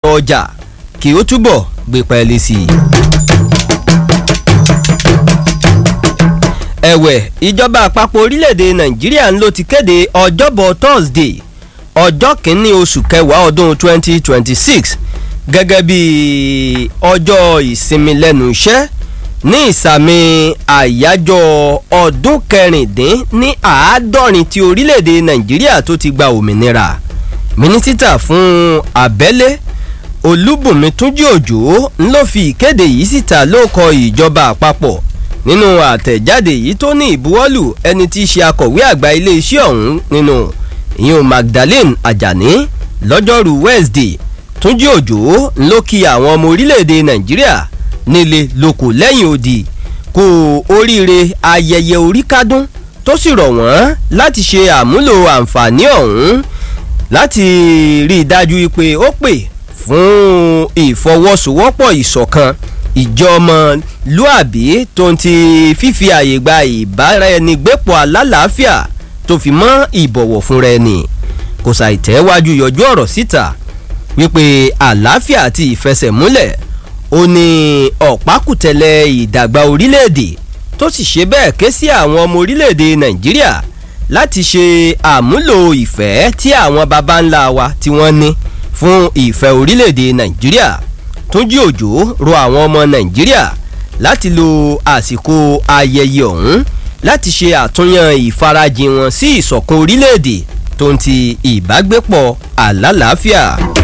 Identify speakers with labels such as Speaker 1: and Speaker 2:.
Speaker 1: ọjà kí ó túbọ̀ gbé pẹ́ẹ́lí sí i. ẹ̀wẹ̀ ìjọba àpapọ̀ orílẹ̀-èdè nàìjíríà ń ló ti kéde ọjọ́bọ̀ thursday ọjọ́ kìíní oṣù kẹwàá ọdún 2026 gẹ́gẹ́ bí ọjọ́ ìsinmi lẹ́nu iṣẹ́ ní ìsàmì àyájọ́ ọdún kẹrìndín ní àádọ́rin ti orílẹ̀-èdè nàìjíríà tó ti gba òmìnira mínísítà fún abẹ́lé olúbùnmi túnjí òjò ń ló fi ìkéde yìí síta ló kọ ìjọba àpapọ̀ nínú àtẹ̀jáde yìí tó ní ìbuwọ́lù ẹni tí í ṣe akọ̀wé àgbà iléeṣẹ́ ọ̀hún nínú ìyún magdalene ajani lọ́jọ́rú wednesday túnjí òjò ń ló kí àwọn ọmọ orílẹ̀-èdè nàìjíríà nílé lóko lẹ́yìn odi kó oríire ayẹyẹ oríkádún tó sì rọ̀ wọ́n láti ṣe àmúlò àǹfààní ọ̀hún láti rí i dájú pé ó pè fún ìfọwọ́sowọ́pọ̀ ìṣọ̀kan ìjọmọlúàbí tó ń ti fífi àyè gba ìbáraẹnigbépọ̀ alálàáfíà tó fi mọ́ ìbọ̀wọ̀ fúnra ẹni kò ṣàìtẹ́wájú yọjú ọ̀rọ̀ síta wípé àlàáfíà àti ìfẹsẹ̀múlẹ̀ ó ní ọ̀pákùtẹ̀lẹ̀ ìdàgbà orílẹ̀-èdè tó sì ṣe bẹ́ẹ̀ ké sí àwọn ọmọ orílẹ̀-èdè nàìjíríà láti ṣe àmúlò ìfẹ́ tí àwọn baba ńlá wa tí wọ́n ní fún ìfẹ́ orílẹ̀-èdè nàìjíríà túnjí òjò rọ àwọn ọmọ nàìjíríà láti lo àsìkò ayẹyẹ ọ̀hún láti ṣe àtúnyàn ìfarajìn wọn sí ìṣọ̀kan orílẹ̀-èdè tó ń ti ìbágbépọ̀ àlàáfíà.